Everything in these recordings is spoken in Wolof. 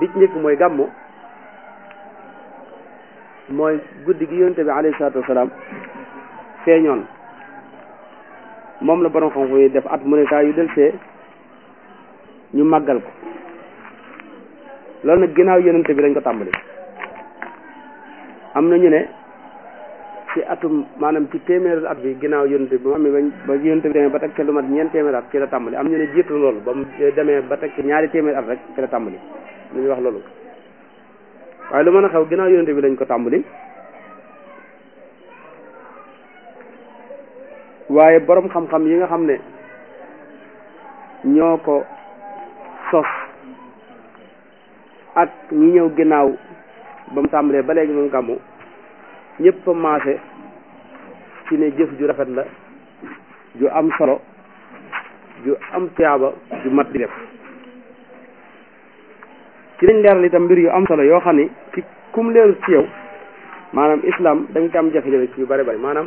bi ci njëkk mooy gàmmu mooy guddi gi yonente bi alayhi salaatu wasalaam feeñoon moom la borom xam-xam yi def at mu ne saa yu del see ñu màggal ko loolu nag ginnaaw yonente bi lañ ko tàmbali am na ñu ne ci atum maanaam ci téeméeru at bi ginnaaw yonente bi mu amee bañ ba yonente bi demee ba teg ca lu mat ñeent téeméer at ci la tàmbali am ñu ne jiitu loolu ba mu demee ba teg ci ñaari téeméer at rek ci la tàmbali lu ñuy wax loolu waaye lu mën a xew ginnaaw yonente bi lañ ko tàmbali waaye borom xam-xam yi nga xam ne ñoo ko sos ak ñi ñëw ginnaaw ba mu tàmbalee ba léegi moom gàmmu ñëpp a maase ci ne jëf ju rafet la ju am solo ju am tiyaaba ju mat di def ci lañ leeral itam mbir yu am solo yoo xam ni ci kum leerul ci yow maanaam islam dañ ko am jafe-jafe ci yu bari bari maanaam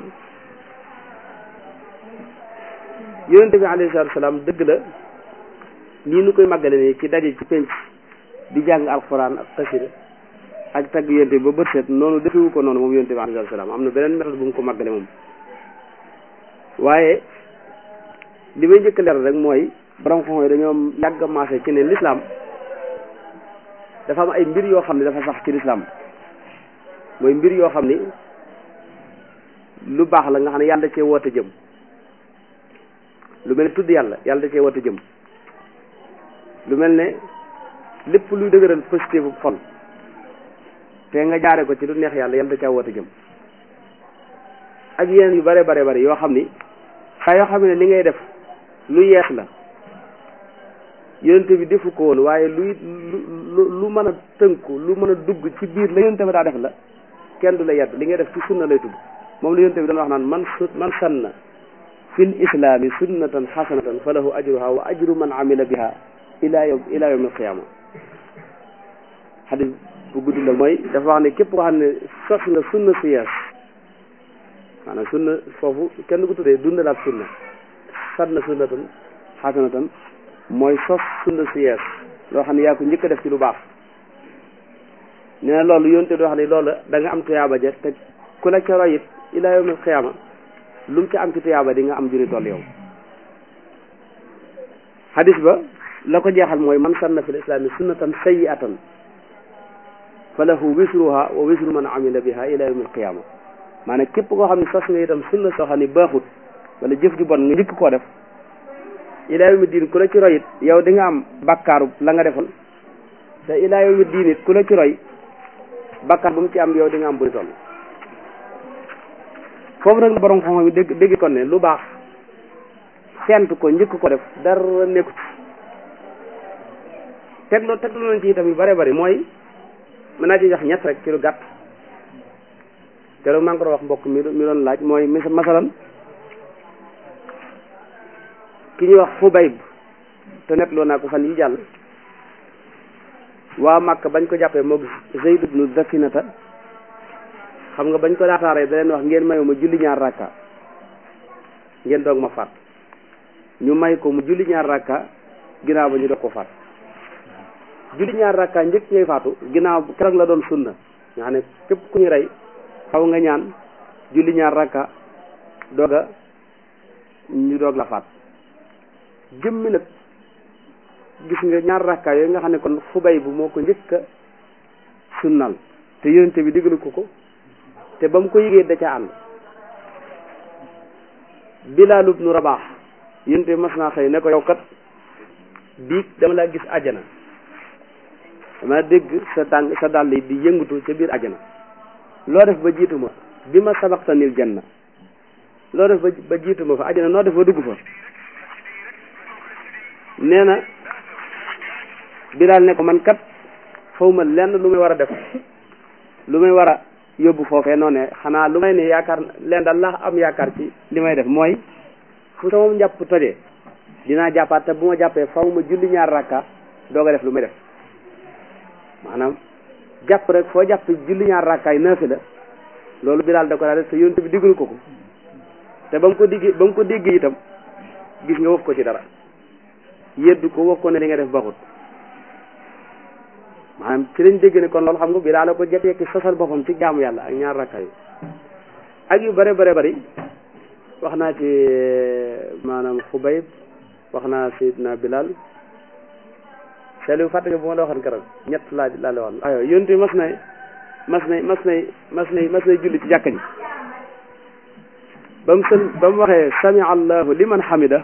yonente bi alayhi salaatu salaam dëgg la nii nu koy màggale nii ci daje ci penc di jàng alxuraan ak xasida ak tagg yonente bi ba bët set noonu defewu ko noonu moom yonente bi alayhi salaam am na beneen méthode bu mu ko màggale moom waaye li may njëkk leeral rek mooy borom xam yi dañoo yàgg a maase ci ne l'islam dafa am ay mbir yoo xam ne dafa sax ci l'islam mooy mbir yoo xam ni lu baax la nga xam ne yàlla da cee woote jëm lu mel ne tudd yàlla yàlla da cee woote jëm lu mel ne lépp luy dëgëral positif bu xol te nga jaare ko ci lu neex yàlla yàlla da caa woote jëm ak yeneen yu bare bare bare yoo xam ni saa yoo xam ne li ngay def lu yees la yonente bi defu ko woon waaye luy lu lu mën a tënku lu mën a dugg ci biir la yonente bi daa def la kenn du la yedd li ngay def ci sunna lay tudd moom la yonente bi doon wax naan man su man sanna fil islaami sunnatan xasanatan fa lahu ajruha wa ajru man amila biha ila yawm ila yawm alqiyama xadis bu gudd la mooy dafa wax ne képp koo xam ne sos nga sunna su yees maanaam sunna foofu kenn ko tuddee dundalaat sunna sanna sunnatan xasanatan mooy sos sunna su yees loo xam ne yaa ko njëkk a def ci lu baax nee na loolu yonte doo xam ne loolu da nga am tuyaaba ja te ku la ca roy it ila yawm alqiyama lu mu ci am ci tuyaaba di nga am juri toll yow hadis ba la ko jeexal mooy man sanna fil islami sunnatan sayyi'atan fa lahu wisruha wa wisru man amila biha ila yawm alqiyama maanaam képp koo xam ne sos nga itam sunna soo xam ne baaxut wala jëf ju bon nga njëkk koo def ila yawmi diin ku la ci roy it yow di nga am bakkaaru la nga defoon te ila yawmi diin it ku la ci roy bakkaar bu mu ci am yow di nga am buri toll foofu nag borom xam-xam yi dégg dégg kon ne lu baax sent ko njëkk ko def dara nekku ci tegloo tegloo nañ ci itam yu bare bari mooy mën naa ci jox ñett rek ci lu gàtt keroog maa ngi ko wax mbokk mi mi doon laaj mooy mis masalan ki ñuy wax Xubayb te netloo naa ko fan yi jàll waa Màkka bañ ko jàppee moog Zayd ibnu Zafinata xam nga bañ ko daataaree da leen wax ngeen mayu ma julli ñaar rakka ngeen doog ma faat ñu may ko mu julli ñaar rakka ginnaaw ba ñu doog ko faat julli ñaar rakka njëkk ngay faatu ginnaaw keroog la doon sunna nga xam ne képp ku ñu rey xaw nga ñaan julli ñaar rakka dooga ñu doog la faat jëmmi nag gis nga ñaar rakka yooyu nga xam ne kon xubay bu moo ko njëkk a sunnal te yonente bi digalu ko ko te ba mu ko yëgee da ca ànd Bilaal ibnu Rabaax yonente bi mas naa xëy ne ko yow kat biig dama laa gis àjjana dama dégg sa tàng sa dàll yi di yëngatu ca biir àjjana loo def ba jiitu ma bi ma sabaqtanil janna loo def ba ba jiitu ma fa àjjana noo def ba dugg fa nee na Bilaal ne ko man kat xaw ma lenn lu may war a def lu may war a yóbbu foofee noonu ne xanaa lu may ne yaakaar leen daal laa am yaakaar ci li may def mooy fu sama njàpp tojee dinaa jàppaat te bu ma jàppee faw ma julli ñaar rakka doog a def lu may def maanaam jàpp rek foo jàpp julli ñaar rakkaay naafi la loolu Bilaal da ko daa def te yonent bi diggalu ko ko te ba mu ko digg ba mu ko dégg itam gis nga wax ko ci dara yeddu ko wax ko ne li nga def baxut maanaam ci lañ dégg ne kon loolu xam nga bidaa la ko jekki sosal boppam ci jaamu yàlla ak ñaar rakka yi ak yu bare bare bari wax naa ci maanaam Xubayb wax naa Seydina Bilal Saliou fàtte nga bu ma la waxoon keroog ñett laa laa la waxoon aywa yonent bi mas na mas na mas na mas na mas na julli ci jàkka ji ba mu sën ba mu waxee sami allahu liman hamida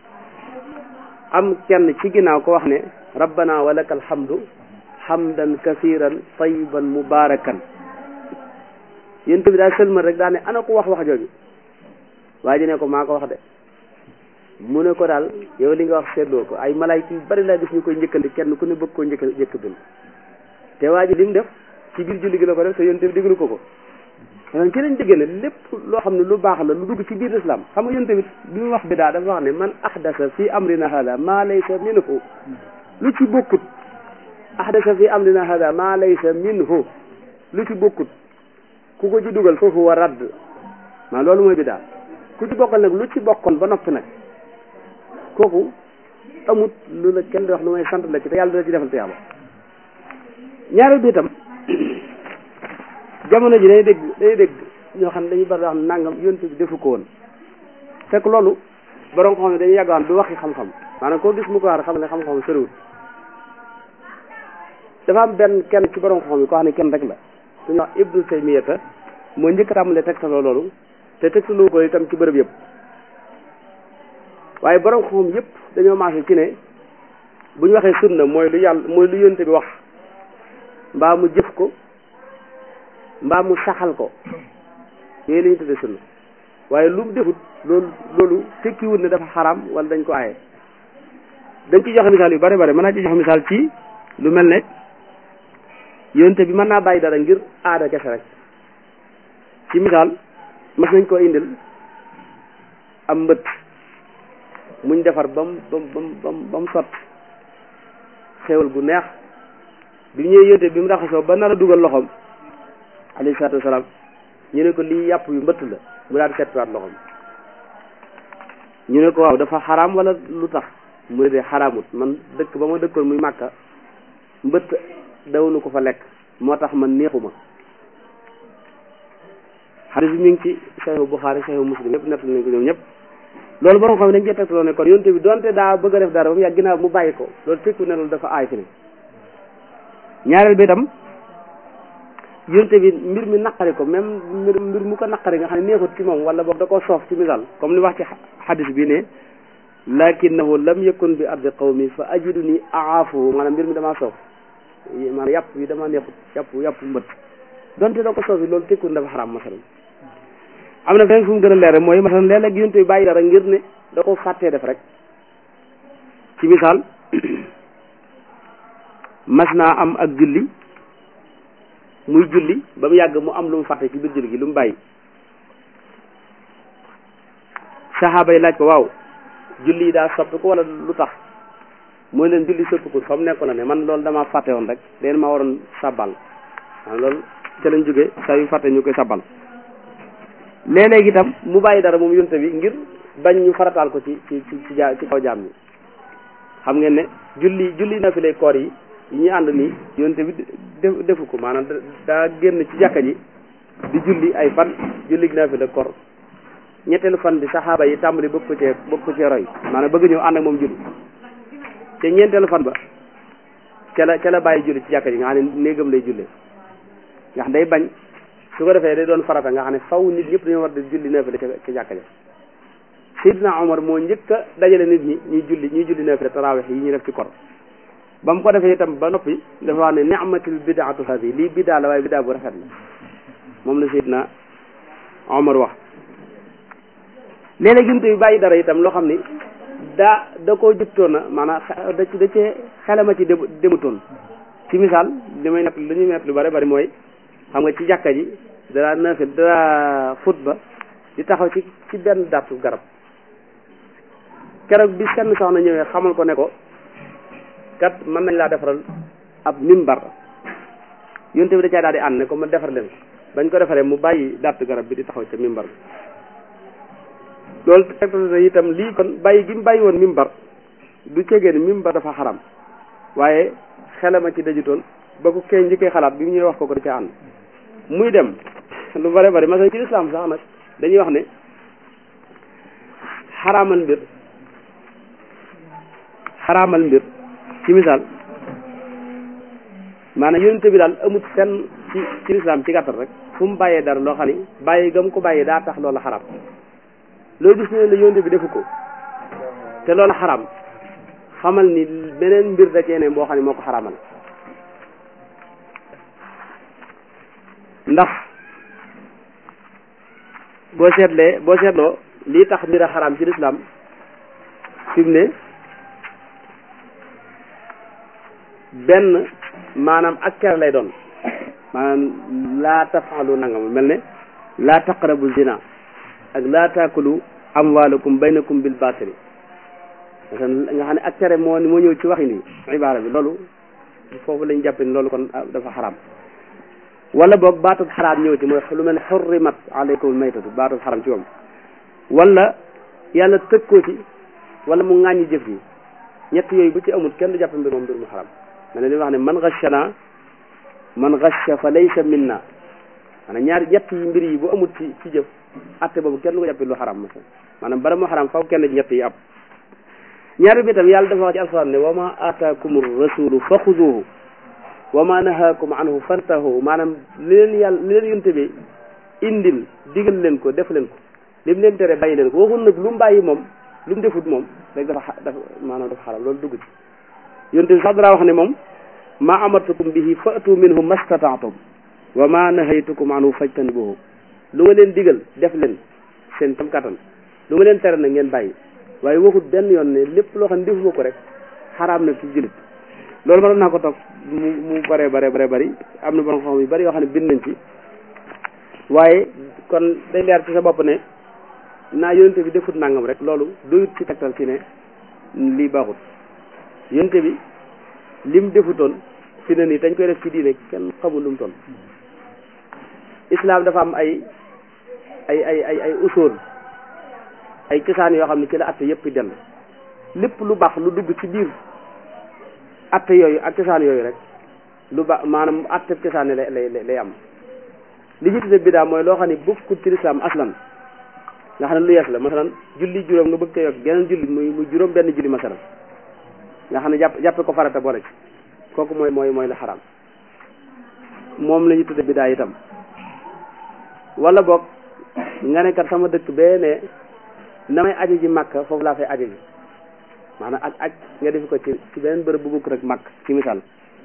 am kenn ci ginnaaw ko wax ne rabbana wa laka alhamdu hamdan kasiran tayiban mubarakan yonent bi daa sëlmal rek daa ne ana ko wax wax jooju waa ji ne ko maa ko wax de mu ne ko daal yow li nga wax seetloo ko ay malaayka yu bari laa gis ñu koy njëkkante kenn ku ne bëgg koo njëkk njëkk dul te waa ji li mu def ci biir julli gi la ko def te yonent bi diglu ko ko maanaam ci lañ dégg ne lépp loo xam ne lu baax la lu dugg ci biir islam xam nga yonent bi bi mu wax bidaa dafa wax ne man ahdasa fi amrina hada maa laysa minhu lu ci bokkut ahdasa fi amrina hada maa laysa minhu lu ci bokkut ku ko ci dugal foofu wa radd maa loolu mooy bidaa ku ci bokkal nag lu ci bokkoon ba noppi nag kooku amut lu la kenn di wax lu may sant la ci te yàlla dina ci defal tiyaaba ñaareel bi itam jamono ji day dégg day dégg ñoo xam ne dañuy bari wax nangam yonent bi defu ko woon fekk loolu borom ko xam ne dañuy yàgg wax du waxi xam-xam maanaam koo gis mu ko wax xam ne xam-xam soriwul dafa am benn kenn ci borom xam yi koo xam ne kenn rek la suñu wax Ibnu Taymiyata moo njëkk a tàmbalee tegtaloo loolu te tegtaloo ko itam ci bërëb yëpp waaye borom xam yëpp dañoo maase ci ne bu ñu waxee sunna mooy lu yàlla mooy lu yonte bi wax mbaa mu jëf ko mbaa mu saxal ko yooyu la ñu tuddee sunna waaye lu mu defut loolu loolu tekkiwut ne dafa xaram wala dañ ko aaye dañ ci joxe misaal yu bari bari mën naa ci joxe misaal ci lu mel ne yonte bi mën naa bàyyi dara ngir aada kese rek ci misaal mas nañ koo indil am mbët muñ defar ba mu ba mu ba mu ba mu sot xéewal gu neex bi ñëwee yonte bi mu raxasoo ba nar a dugal loxoom alayhi salaatu wasalaam ñu ne ko lii yàpp yu mbëtt la mu daal di settiwaat loxoom ñu ne ko waaw dafa xaraam wala lu tax mu ne de xaraamut man dëkk ba ma dëkkoon muy màkka mbëtt dawnu ko fa lekk moo tax man neexuma xadis bi mi ngi ci saxihu Buxaari saxihu Muslim ñëpp nett nañ ko ñoom ñëpp loolu borom xam ne dañ cee tegtaloo ne kon yonte bi donte daa bëgg a def dara ba mu yàgg ginnaaw mu bàyyi ko loolu tekku ne loolu dafa aay fi ne ñaareel bi itam yonte bi mbir mi naqari ko même mbir mbir mu ko naqari nga xam ne neexut ci moom wala boog da koo soof ci misaal comme li wax ci xadis bi ne lakinahu lam yakun bi ardi qawmi fa ajidu ni aafuhu maanaam mbir mi damaa soof maanaam yàpp bi damaa neexut yàpp yàpp mbët donte da ko soof yi loolu tekkul dafa xaraam masalan am na feneen fu mu gën a leer mooy masalan léeg-léeg yonte bi bàyyi dara ngir ne da ko fàttee def rek ci misaal mas naa am ak julli muy julli ba mu yàgg mu am lu mu fàtte ci biir julli gi lu mu bàyyi saxaaba yi laaj ko waaw julli yi daa soppi ko wala lu tax mooy leen julli soppi ko fa mu nekkoon na ne man loolu damaa fàtte woon rek leen ma waroon sabbal waaw loolu ca lañ jógee saa yu fàtte ñu koy sabbal léeg-léeg itam mu bàyyi dara moom yonte bi ngir bañ ñu farataal ko ci ci ci ci ci kaw jaam ñi xam ngeen ne julli julli na fi lay koor yi yi ñuy ànd nii yonte bi def defu ko maanaam daa génn ci jàkka ji di julli ay fan julli gi na fi la koor ñetteelu fan bi saxaaba yi tàmbali bëgg ko cee bëgg ko cee roy maanaam bëgg ñëw ànd ak moom julli te ñeenteelu fan ba ca la ca la bàyyi julli ci jàkka ji nga xam ne néegam lay jullee nga xam day bañ su ko defee day doon farata nga xam ne faw nit ñëpp dañoo war di julli neefere ca ca jàkka ja Seydina Omar moo njëkk a dajale nit ñi ñuy julli ñuy julli neefere tarawih yi ñuy def ci kor ba mu ko defee itam ba noppi dafa wax ne ni'matul bidaatu hadi lii bidaa la waaye bidaa bu rafet la moom la Seydina Omar wax léeg-léeg jumte bi bàyyi dara itam loo xam ni daa da koo jëptoon na maanaam da da cee xelama ci demutoon ci misaal li may nett lu ñuy nett lu bari bari mooy xam nga ci jàkka ji dara naafil dara xutba di taxaw ci ci benn dattu garab keroog bi senn soxna ñëwee xamal ko ne ko kat mën nañ laa defaral ab mimbar yonte bi da caa daal di ànd ne ko ma defar leen bañ ko defaree mu bàyyi dattu garab bi di taxaw ca mimbar bi loolu tegtal na itam lii kon bàyyi gi mu bàyyi woon mimbar du cegee ni mimbar dafa xaram waaye xelama ci dajutoon ba ko kee njëkkee xalaat bi mu ñuy wax ko ko da ca ànd muy dem lu bare bari masal ci lislaam sax nag dañuy wax ne xaraamal mbir xaraamal mbir ci misaal maanaam yonente bi daal amut fenn ci ci lislaam ci gàttal rek fu mu bàyyee dara loo xam ni bàyyi gam ko bàyyi daa tax loola xaraam loolu gis ne la yonente bi defu ko te loola xaraam xamal ni beneen mbir da cee ne boo xam ne moo ko xaraamal ndax boo seetlee boo seetloo lii tax mbir a xaraam ci lislaam fi mu ne benn maanaam ak ker lay doon maanaam laa tafaalu nangam mel ne laa taqrabu zina ak laa taakulu amwaalakum baynakum bil baatili nga xam ne ak tere moo moo ñëw ci waxin wi ibaara bi loolu foofu lañ jàpp ni loolu kon dafa xaraam wala boog baatub xaraam ñëw ci mooy lu mel ne xurrimat alaykum maytatu baatub xaraam ci moom wala yàlla tëg ko ci wala mu ŋàññi jëf yi ñett yooyu bu ci amul kenn du jàpp mbir moom mbir mu xaraam ma ne li wax ne man gashana man gasha fa laysa minna maanaam ñaari ñett yi mbir yi bu amul ci ci jëf atte boobu kenn du ko jàppee lu xaraam masal maanaam bara mu xaraam faw kenn ci ñett yi am ñaari bi tam yàlla dafa wax ci alxuraan ne wa ma aataakum rasulu fa xuduhu wa ma nahaakum anhu fantahu maanaam li leen yàlla li leen yonte bi indil digal leen ko def leen ko li mu leen tere bàyyi leen ko waxul nag lu mu bàyyi moom lu mu defut moom rek dafa dafa maanaam dafa xaram loolu dugg ci yonte bi sax dara wax ne moom ma amartukum bihi fa'tu minhu mastata'tum wa ma nahaytukum anhu fajtanibuhu lu nga leen digal def leen seen tam kattan lu nga leen tere nag ngeen bàyyi waaye waxut benn yoon ne lépp loo xam ne defuma ko rek xaraam na ci jullit loolu mënoon naa ko toog mu mu bare bare bare bari am na borom xam yu bari yoo xam ne bind nañ ci waaye kon day leer ci sa bopp ne naa yonente bi defut nangam rek loolu doyut ci tegtal ci ne lii baaxut yonente bi lim defutoon fi ne nii dañ koy def ci diine kenn xamul lu mu toll islam dafa am ay ay ay ay ay usul ay cosaan yoo xam ne ci la atte yëpp dellu lépp lu baax lu dugg ci biir atte yooyu ak cosaan yooyu rek lu baax maanaam atte cosaan lay lay lay am li ñu tudde bidaa mooy loo xam ne bokkul ci lislaam aslan nga xam ne lu yees la masalan julli juróom nga bëgg ko yokk geneen julli muy muy juróom benn julli masalan nga xam ne jàpp jàppe ko farata boole ci kooku mooy mooy mooy la xaraam moom la ñu tudde bidaa itam wala boog nga ne kat sama dëkk bee ne na may aji ji màkk foofu laa fay aji ji maanaam ak aj nga def ko ci ci beneen bërëb bu bukk rek màkk ci misaal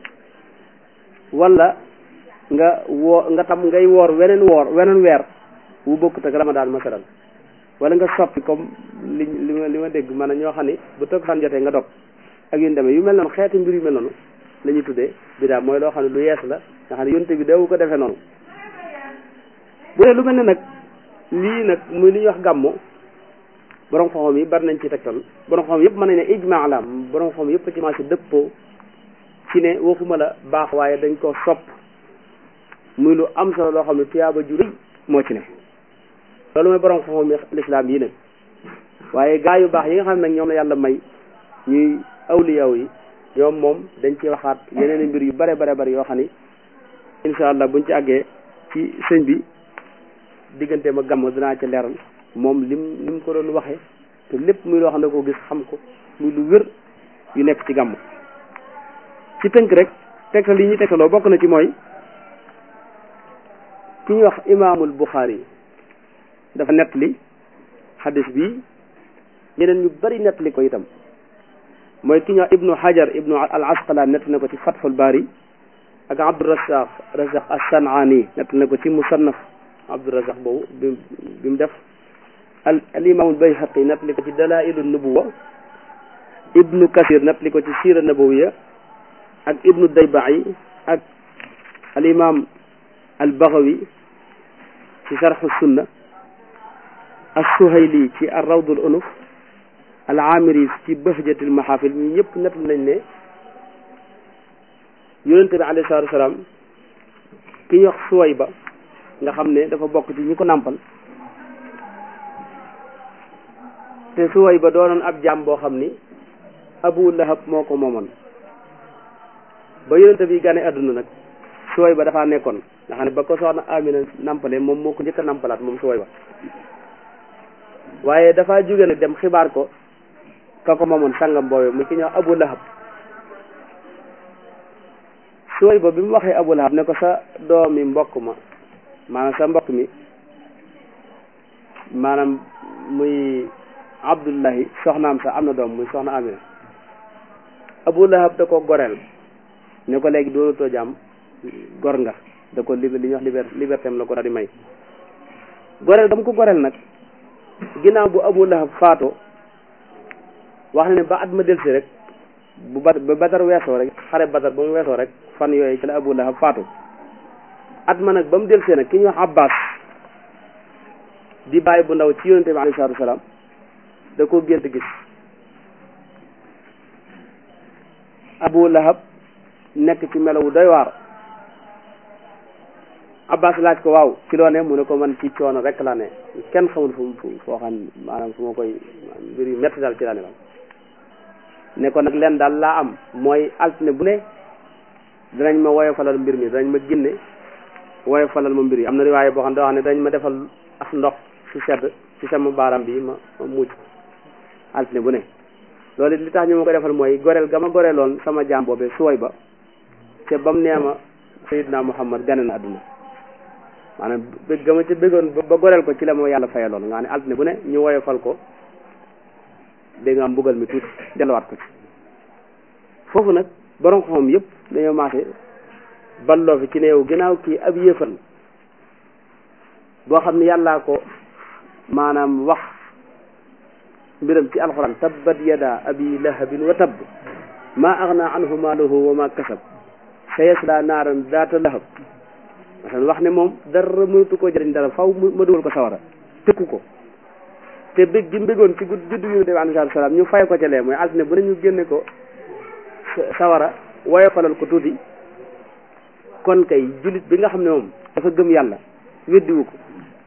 wala nga woo nga tam ngay woor weneen woor weneen weer wu bokkut ak ramadaan masalan wala nga soppi comme li li ma li ma dégg maanaam ñoo xam ni bu toog fan jotee nga dog ak yu demee yu mel noonu xeeti mbir yu mel noonu la ñuy tuddee bidaa mooy loo xam ne lu yees la nga xam ne yonte bi dawu ko defee noonu bu dee lu mel ne nag lii nag muy li ñuy wax gàmmo borom xam-xam yi bari nañ ci tegtal borom xam-xam yëpp mën nañ ne ijmaa la borom xam-xam yëpp ci marché dëppoo ci ne waxuma la baax waaye dañ ko sopp muy lu am solo loo xam ne tuyaaba ju rëy moo ci ne loolu mooy borom xam-xam yi lislaam yi nag waaye gaa yu baax yi nga xam ne nag ñoom la yàlla may ñuy awliyaw yi ñoom moom dañ ci waxaat yeneen i mbir yu bare bare bari yoo xam ni incha allah buñ ci àggee ci sëñ bi diggante ma gàmm dinaa ci leeral moom lim lim ko doon waxee te lépp muy loo xam ne ko gis xam ko muy lu wér yu nekk ci gàmm ci tënk rek tegtal yi ñuy tegtaloo bokk na ci mooy ki ñuy wax imaamul Buxaari dafa nettali xadis bi ñeneen ñu bari nettali ko itam mooy ki ñuy wax ibnu Hajar ibnu al Asqalaan nettali na ko ci Fathul Baari ak Abdurazaq Razaq as-San'aani nettali na ko ci Musannaf Abdurazaq boobu bi bi mu def al al imaamul Bayhaqi nettali ko ci Dalaa'ilu Nubuwa ibnu Kasir nettali ko ci Siira Nabawiya ak ibnu Dayba'i ak al imaam al Baghawi ci Sharhu Sunna as-Suhayli ci ar-Rawdul Unuf al Amiri ci Bahjatil Mahafil ñi ñëpp nettali nañ ne yonente bi alayhi salaatu wasalaam ki ñu wax Suwayba nga xam ne dafa bokk ci ñi ko nàmpal te suway ba doonoon ab jaam boo xam ni abu lahab moo ko moomoon ba yonente bi gane adduna nag suway ba dafaa nekkoon nga xam ne ba ko soxna Amina nampale moom moo ko njëkk a nampalaat moom suway ba waaye dafaa jóge nag dem xibaar ko ka ko moomoon sangam boobee mu ki ñëw Abu Lahab suway ba bi mu waxee Abu Lahab ne ko sa doomi mbokk ma maanaam sa mbokk mi maanaam muy Abdullahi soxnaam sa am na doom muy soxna Amina Abu Lahab da ko goreel ne ko léegi doonatoo jàmm gor nga da ko li li ñuy wax liber liberté am la ko daal di may goreel dama ko goreel nag ginnaaw bu Abu Lahab faatoo wax na ne ba at ma delsi rek bu ba ba Badar weesoo rek xare Badar ba mu weesoo rek fan yooyu ci la Abu Lahab faatu at ma nag ba mu delsee nag ki ñuy wax Abbas di bàyyi bu ndaw ci yonente bi alayhi salaatu wasalaam da koo gént gis Abu Lahab nekk ci melawu doy waar Abbas laaj ko waaw ci loo ne mu ne ko man ci coono rek laa ne kenn xamul fu mu foo xam maanaam fu ma koy mbir yu metti daal ci laa ne ne ko nag leen daal laa am mooy altine bu ne danañ ma woyofalal mbir mi danañ ma ginne woyofalal ma mbir yi am na riwaaye boo xam ne doo xam ne danañ ma defal ak ndox su sedd ci sama baaram bi ma ma mucc altine bu ne loolu li tax ñu ma ko defal mooy goreel ga ma goreeloon sama jaam boobee suwoy ba te bam nee ma Seydina Muhammad gane na adduna maanaam bëgg ga ma ca bëggoon ba goreel ko ci la ma yàlla fayaloon nga xam ne altine bu ne ñu woyofal ko dégg nga am mbugal mi tuuti delluwaat ko ci foofu nag borom xam yëpp dañoo maase balloo fi ci ne yow ginnaaw kii ab yéefal boo xam ne yàllaa ko maanaam wax mbiram ci alxuraan tabbat yada abi lahabin wa tabb maa agna anhu maaluhu wa ma kasab sayasla naaran daata lahab masalan wax ne moom dara mënatu koo jëriñ dara faw ma dugal ko sawara tëkku ko te bëgg gi mbégoon ci gudd juddu yonent bi alayhi salaam ñu fay ko ca lee mooy altine bu ne ñu génne ko sawara woyofalal ko tuuti kon kay jullit bi nga xam ne moom dafa gëm yàlla weddiwu ko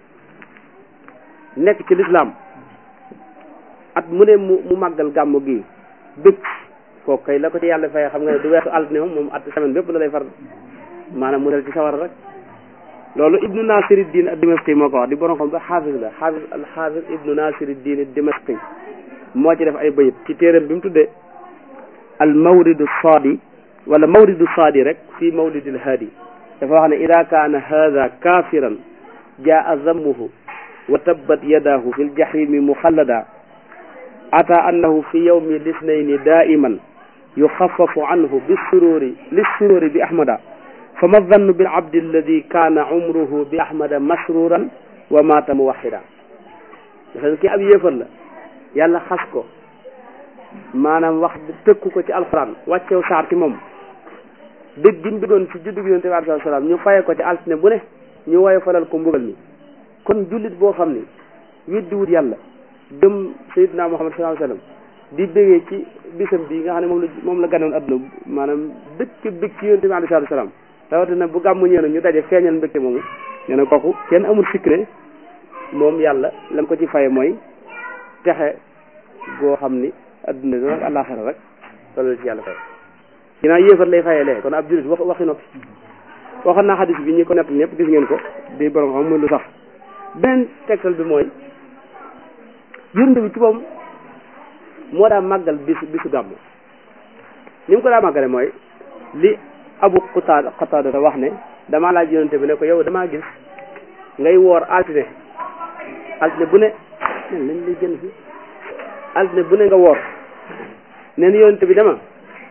nekk ci lislaam at mu ne mu mu màggal gàmmu gi bëgg kooku kay la ko ci yàlla fay xam nga ne du weesu altine moom moom at semaine bépp la lay far maanaam mu del ci sawara rek loolu ibnu nasiruddin ad-dimashqi moo ko wax di borom xam ba xaafis la xaafis al xaafis ibnu nasiruddin ad-dimashqi moo ci def ay bayit ci téeram bi mu tuddee al mawridu saadi wala mawridu saadi rek fii mawlidil haadi dafa wax ne ida kaana hada kafiran jaa zammuhu wa tabbat yadahu fi ljahimi muxallada ata annahu fi yawmi lisnayni daiman yuxafafu anhu bisururi lissururi bi ahmada fama zannu bil abdi alladi kaana umruhu bi ahmada masruran wa mata muwaxida dafa ki ab yéefar la yàlla xas ko maanaam wax tëkku ko ci alxuraan wàccew saar ci moom dëgg gi mu duggoon ci juddu gi yonent bi alayhi salaam ñu faye ko ci altine bu ne ñu woye falal ko mbugal mi kon jullit boo xam ni weddiwut yàlla gëm Seydina Muhammad sallallahu alayhi wasallam di bëggee ci bisam bi nga xam ne moom la moom la ganoon adduna maanaam dëkk bëgg ci yonent bi alayhi salaam rawatina bu gàmmu ñëw na ñu daje feeñal mbégte moomu nee na kooku kenn amul sikk ne moom yàlla lam ko ci faye mooy texe goo xam ni adduna bi nag àllaaxira rek loolu ci yàlla fay ginnaaw yéefar lay fayee lee kon ab jullit wax waxi noppi waxoon naa xadis bi ñi ko nett ñëpp gis ngeen ko di borom xam muy lu sax beneen tegtal bi mooy yonent bi ci moom moo daa màggal bisu bisu gàmmu ni mu ko daa màggale mooy li abu xutaada xutaada da wax ne damaa laaj yonent bi ne ko yow damaa gis ngay woor altine altine bu ne nen lañ lay jënd fi altine bu ne nga woor neen yonent bi dama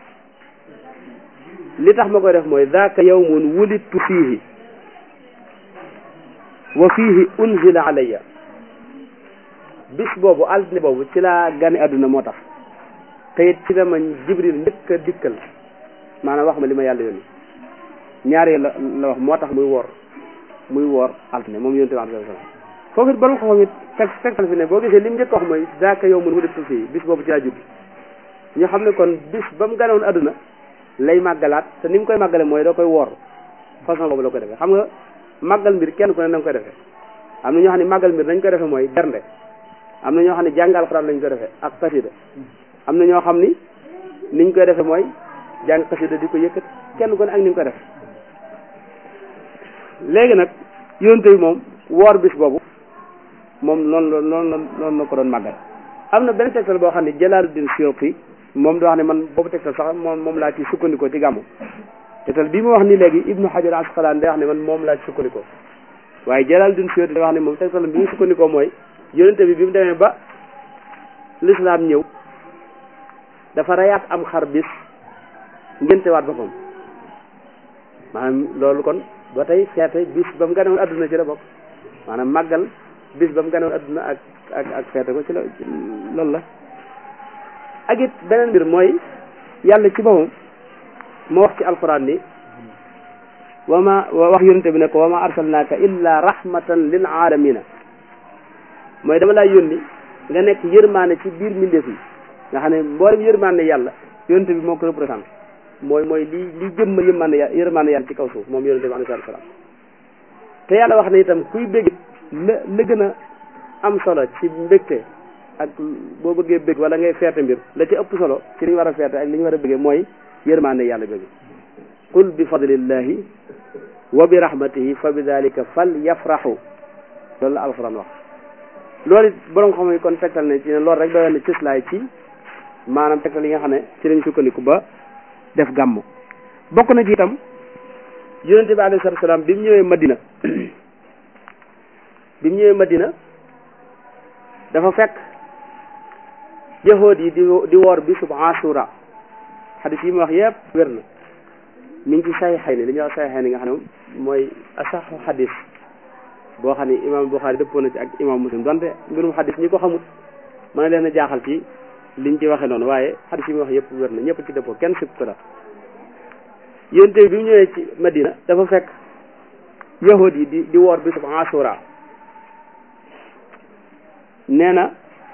li tax ma koy def mooy daaka yawmun wulidtu fiihi wa fiihi unzila alayya bis boobu altine boobu ci laa gane àdduna moo tax te it ci la ma jibril njëkk a dikkal maanaam wax ma li ma yàlla yónni ñaari la la wax moo tax muy woor muy woor altine moom yonent bi alayhi salaam foofu it borom xam-xam it teg tegtal fi ne boo gisee li mu njëkk wax mooy daaka yawmun wulidtu fiihi bis boobu ci laa judd ñu xam ne kon bis ba mu ganewoon àdduna lay màggalaat te ni mu koy màggale mooy da koy woor façon boobu la koy defee xam nga màggal mbir kenn ku ne na nga koy defee am na ñoo xam ne màggal mbir nañ koy defee mooy bernde am na ñoo xam ne jàngal alxuraan lañ koy defee ak xasida am na ñoo xam ni niñ koy defee mooy jàng xasida di ko yëkkat kenn ku ne ak ni nga ko def léegi nag yonte bi moom woor bis boobu moom noonu la noonu la noonu la ko doon màggal am na benn tegtal boo xam ne Jalaaluddin Suyuti moom da wax ne man boobu tegtal sax moom moom laa ci sukkandikoo ci gàmmu tegtal bii mu wax ni léegi Ibnu Hajar Asqalaani day wax ne man moom laa ci sukkandikoo waaye Jalaaluddin Suyuti da wax ne moom tegtal bi mu sukkandikoo mooy yonente bi bi mu demee ba lislaam ñëw dafa rayaat am xar bis ngéntewaat boppam maanaam loolu kon ba tey feete bis ba mu ganewoon adduna ci la bokk maanaam màggal bis ba mu ganewoon adduna ak ak ak feete ko ci la loolu la ak it beneen mbir mooy yàlla ci boppam moo wax ci alquran ni wa ma wax yonente bi ne ko wa ma arsalnaaka illa rahmatan lil alamina mooy dama laa yónni nga nekk yërmaane ci biir mbindeef yi nga xam ne mboolem yërmaane yàlla yonente bi moo ko représenté mooy mooy li li jëmmal yërmaane yàlla yërmaane yàlla ci kaw suuf moom yonente bi alayhi salaam te yàlla wax ne itam kuy bégg la la gën a am solo ci mbégte ak boo bëggee bégg wala ngay feete mbir la ci ëpp solo ci li ñu war a feete ak li ñu war a bëggee mooy yërmaane yàlla bégg qul bi fadlillahi wa bi rahmatihi fa bi dalika fal yafrahu loolu la alxuraan wax loolu it borom xam ne kon tegtal ne ci ne loolu rek doyoon na cëslaay ci maanaam tegtal yi nga xam ne ci lañ sukkandiku ba def gàmmu bokk na ci itam yonente bi alayhi salaatu salaam bi mu ñëwee Madina bi mu ñëwee Madina dafa fekk yahood yi di di woor bi sub Ashura xadis yi mu wax yëpp wér na mi ngi ci saxiixay ni li ñuy wax saxiixay ni nga xam ne mooy asaxu xadis boo xam ne imaam Buxaari dëppoo na ci ak imaam Muslim donte mbirum xadis ñi ko xamut mën na leen a jaaxal ci liñ ci waxee noonu waaye xadis yi mu wax yëpp wér na ñëpp ci dëppoo kenn sib ko la yonte bi mu ñëwee ci Madina dafa fekk yahud yi di di woor bisub Ashura nee na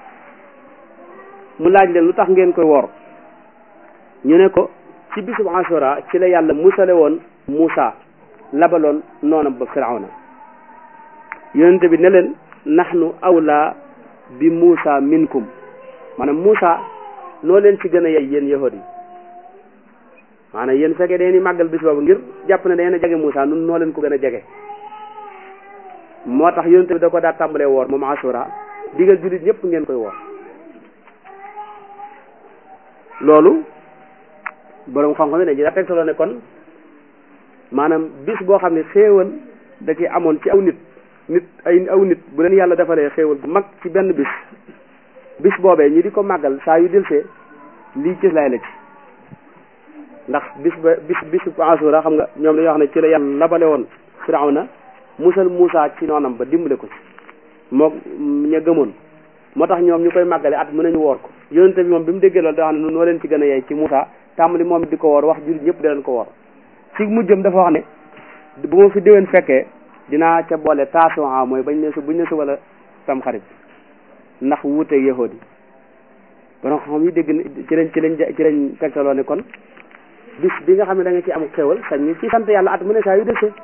mu laaj leen lu tax ngeen koy woor ñu ne ko ci bisub Ashura ci la yàlla musale woon Muusa labaloon noonam ba Firawna yonente bi ne leen nahnu awla bi Muusa minkum maanaam Muusa noo leen ci gën a yey yéen yahud yi maanaam yéen fekkee dañuy màggal bis boobu ngir jàpp ne dañu a jege Muusa nun noo leen ko gën a jege moo tax yonente bi da ko daa tàmbalee woor moom Ashura digal jullit ñëpp ngeen koy woor loolu boroom xam-xam ne dañu daa tegtaloo ne kon maanaam bis boo xam ne xéewal da ci amoon ci aw nit nit ay aw nit bu leen yàlla defalee xéewal bu mag ci benn bis bis boobee ñi di ko màggal saa yu delsee lii ci lay la ci ndax bis ba bis bisu Ashura xam nga ñoom dañoo wax ne ci la yàlla labale woon Firawna musal Muusa ci noonam ba dimbale ko ci moo ña gëmoon moo tax ñoom ñu koy màggale at mën nañu woor ko yonente bi moom bi mu déggee loolu da xam ne noo leen ci gën a yey ci Muusa tàmbali moom di ko woor wax jullit ñëpp di leen ko woor ci mujjëm dafa wax ne bu ma fi déwén fekkee dinaa ca boole taasuwaa mooy bañ ne su buñ ne suba la tam xarit ndax wuuteeg yahood yi borom xam yi dégg ci lañ ci lañ ci lañ tegtaloo ne kon bis bi nga xam ne da nga ci am xéwal sañ ñi ci sant yàlla at mu ne saa yu desee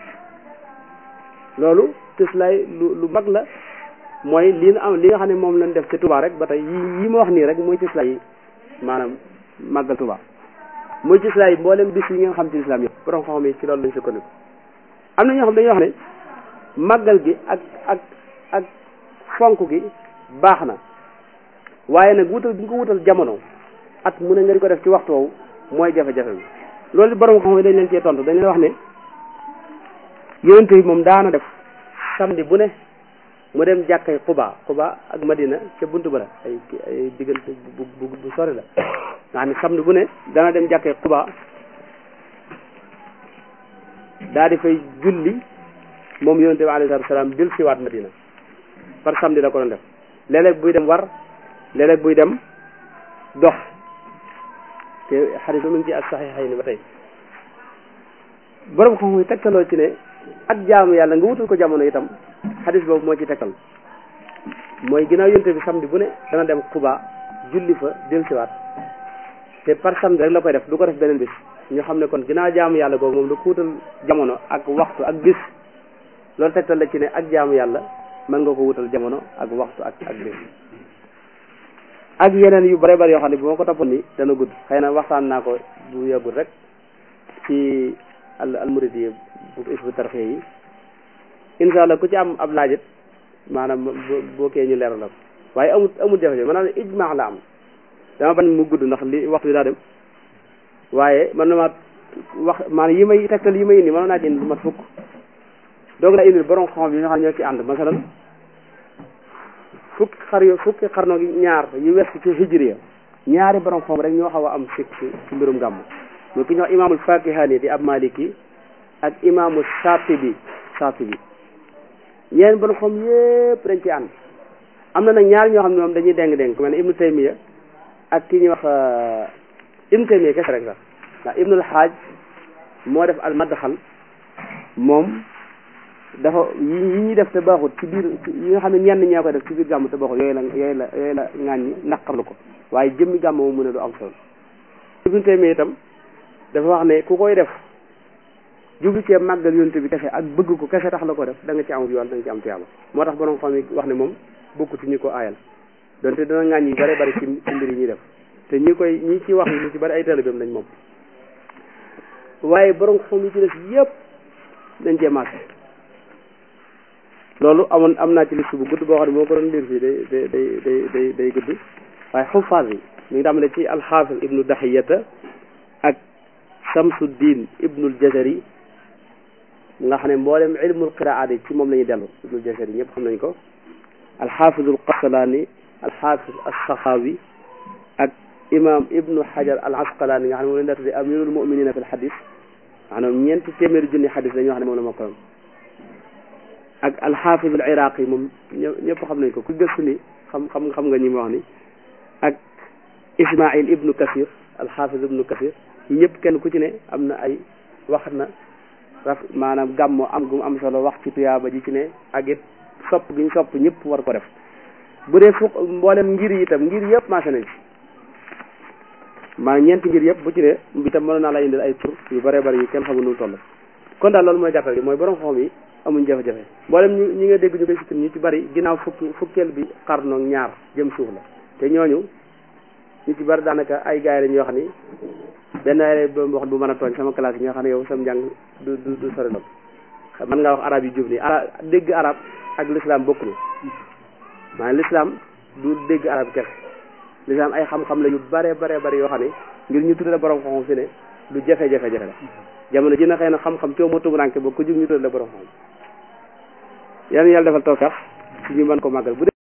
loolu tis lay lu lu mag la mooy lii na am li nga xam ne moom lañ def ci Touba rek ba tey yi yi ma wax nii rek mooy tis lay maanaam màggal Touba mooy tis lay mboolem bis yi nga xam ci islam yëpp borom xam yi ci loolu lañ sukkandiku am na ñoo xam dañuy wax ne màggal gi ak ak ak fonk gi baax na waaye nag wutal bi nga ko wutal jamono at mu ne nga di ko def ci waxtu woowu mooy jafe-jafe bi loolu borom xam dañ leen cee tontu dañ leen wax ne yonente bi moom daana def samedi bu ne mu dem jàkkay Quba Quba ak Madina ca buntu ba la ay ay diggante bu bu bu sori la nga xam ne samedi bu ne dana dem jàkkay Quba daa di fay julli moom yonente bi alayhi salaam dil siwaat Madina par samedi la ko doon def léeg-léeg buy dem war léeg-léeg buy dem dox te xadis ba mu ngi ci ak saxiixay ni ba tey borom xam-xam yi tegtaloo ci ne ak jaamu yàlla nga wutal ko jamono itam xadis boobu moo ci tegtal mooy ginnaaw yonte bi samedi bu ne dana dem Quba julli fa del siwaat te par samedi rek la koy def du ko def beneen bis ñu xam ne kon ginnaaw jaamu yàlla googu moom da ko wutal jamono ak waxtu ak bis loolu tegtal la ci ne ak jaamu yàlla mën nga ko wutal jamono ak waxtu ak ak bis ak yeneen yu bare bari yoo xam ne bu ma ko toppoon ni dana gudd xëy na waxtaan naa ko bu yàggul rek ci al al muridi bu isbu tarxee yi incha allah ku ci am ab laajit maanaam boo kee ñu leeral la ko waaye amul amul jafe-jafe maanaam ijmaa la am dama bañ mu gudd ndax li waxtu bi daa dem waaye man na ma wax maanaam yi may tegtal yi may indi mën naa ci indi lu mat fukk doog la indil borom xam yi nga xam ne ñoo ci ànd masalan fukki xar yo fukki xarno gi ñaar yu west ci hijriya ñaari borom xam rek ñoo xaw a am sikk ci mbirum gàmm mu ki ñuy wax imaamul fakihani di ab maliki ak imaamu shatibi shatibi ñeen borom xam yépp dañ ci ànd am na nag ñaar ñoo xam ne moom dañuy déng déng ku mel ne ibnu taymiya ak ki ñuy wax ibnu taymiya kese rek sax ndax ibnul xaaj moo def al madxal moom dafa yi yi ñuy def te baaxut ci biir yi nga xam ne ñenn ñaa koy def ci biir gàmm te baaxut yooyu la yooyu la yooyu la ŋaañ ñi naqarlu ko waaye jëmmi gàmm moom mu ne du am solo ibnu taymiya itam dafa wax ne ku koy def jublu cee màggal yonent bi kese ak bëgg ko kese tax la ko def da nga ci am yoon da nga ci am tiyaaba moo tax borom xam yi wax ne moom bokku ci ñi ko aayal donte dana ŋaañ yi bare bari ci ci mbir yi ñuy def te ñi koy ñi ci wax ñu ci bari ay taalibeem lañ moom waaye borom xam yi ci def yépp dañ cee màgg loolu amoon am naa ci liste bu gudd boo xam ne moo ko doon liir fii day day day day day day gudd waaye xufaas yi mi ngi tàmbale ci alxaafis ibnu dahiyata ak Samsuddin ibnul Jazari nga xam ne mboolem ilmul qiraat yi ci moom la ñuy dellu ibnul Jazari ñëpp xam nañ ko alxaafizul Qasalaani alxaafiz assaxaawi ak imam ibnu Hajar al Asqalaani nga xam ne moom la ñu daa tuddee amirul muminina fil xadis maanaam ñeenti téeméeri junni xadis la ñoo xam ne moom la mokkaloon ak alxaafizul iraqi moom ñëpp xam nañ ko ku gëstu ni xam xam xam nga ñi ma wax ni ak Ismail ibnu Kasir alxaafiz ibnu Kasir ñëpp kenn ku ci ne am na ay wax na raf maanaam gàmmo am gu mu am solo wax ci tuyaaba ji ci ne ak it sopp gi ñu sopp ñëpp war ko def bu dee fukk mboolem ngir yi itam ngir yëpp maase nañ ci maanaam ñeenti ngir yëpp bu ci ne itam mënoon naa la indil ay tur yu bëree bëri yu kenn xamul nu toll kon daal loolu mooy gàttal gi mooy borom xam yi amuñ jafe-jafe mboolem ñi ñi nga dégg ñu koy sikkim ñu ci bëri ginnaaw fukki fukkeel bi xarnoog ñaar jëm suuf la te ñooñu ñu ci bari daanaka ay gars yi lañ yoo xam ni benn ay wax bu mën a tooñ sama classe yi nga xam ne yow sam njàng du du du sori lool mën ngaa wax arab yi jub nii arab dégg arab ak l'islam bokkul maanaam l'islam du dégg arab kese l'islam ay xam-xam la yu bare bare bari yoo xam ne ngir ñu tuddee borom xam-xam fi ne lu jafe-jafe jafe la jamono ji na xëy na xam-xam coow ma tumuranke ba ku jug ñu tuddee borom xam yàlla yàlla defal tawfeex ci ñu mën ko màggal bu